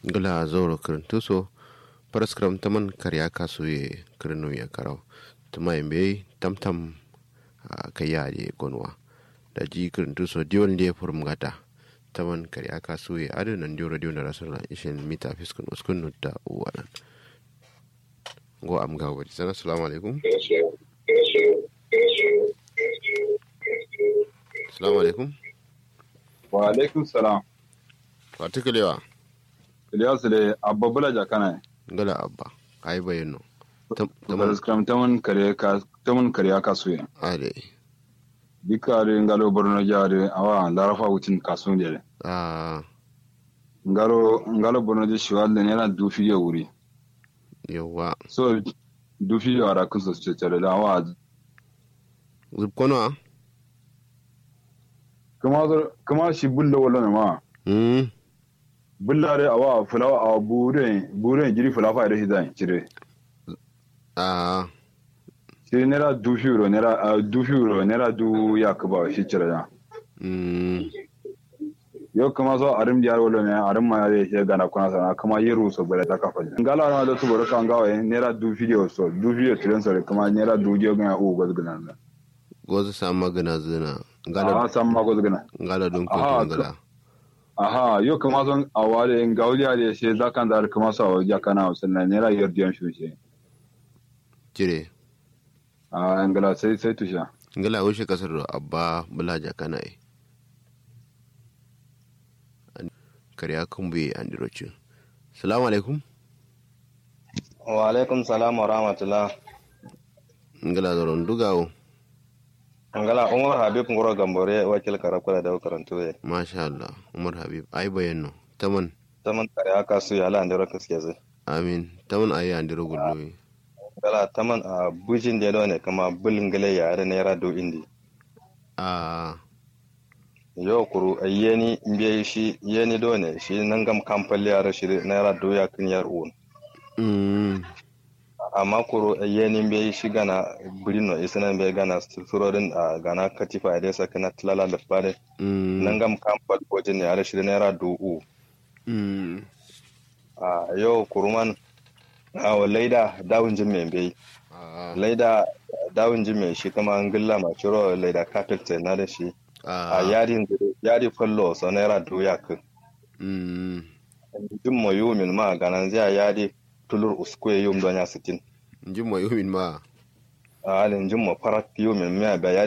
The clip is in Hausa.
gula zoro kirintuso paraskram taman karya kasuye kirinu ya karau tuma imbe tamtam kayade gonwa da ji kirintuso diwan da furum gata taman karya kasuye adu nan diyo radio na rasula ishin mita fiskun uskun da uwalan go am ga wadi sana assalamu alaikum assalamu alaikum wa alaikum salam particular Ilyasu da abba bula jakana gala abba ai bayano taman skram taman kare ka taman kare ka suye ade dikare ngalo borno jare awa larafa wutin kasun dele ah ngalo ngalo borno de shiwal ne na dufi ya wuri yawa so dufi ya ara kun so ce tare da awa zubkono kuma kuma shi bulla wala ne ma mm bullare awa fulawa a buren buren jiri fulafa da hidan cire ah sai nera dufi euro nera dufi euro nera du ya kuba shi cire da mm yau kuma so arim diyar wala ne arim ma ya ke gana kuna sana kuma yi ruso bale ta kafa ngala na da tubaro kan gawa nera du video so du video tiren so kuma nera du je ga u goz gana na gozu sa magana zina a gala san ma goz gana gala don ko Aha, gala aha yau kuma son awale ngauliya da she zakan da kuma so ya kana sannan nera yardiyan shi she jire a ngala sai sai tusha gala wuce kasar da abba bulaja kana yi kariya kumbe an diroci salamu alaikum wa alaikum salam wa rahmatullah ngala zoron dugawo ngala umar habib ngoro gambore wakil karakula da karantu ye masha Allah umar habib ai bayanno taman taman kare aka su ya lan dero kaske zai amin taman ayi an diro gulloyi ngala taman a bujin da ne kama bulin gale ya da naira do indi a yo kuru ayeni mbiye shi yeni do ne shi nan gam kampal ya shi naira do ya kin yar un mm amma kuru ayeni mbiye shi gana bulino isana mbiye gana surorin a gana katifa da saka na tilala da fare mm nan gam kampal bojin ya shi naira do u mm a yau kuruman a wa laida dawun jin mai bai a laida dawun jin mai shi kama an gilla ma ciro laida kafet na da shi a a yari yari fallo so naira doya kan mm jin mo yumin ma ganan zai yari tulur uskwe yum don ya sitin jin mo yumin ma a halin jin mo farat yumin miya ba yari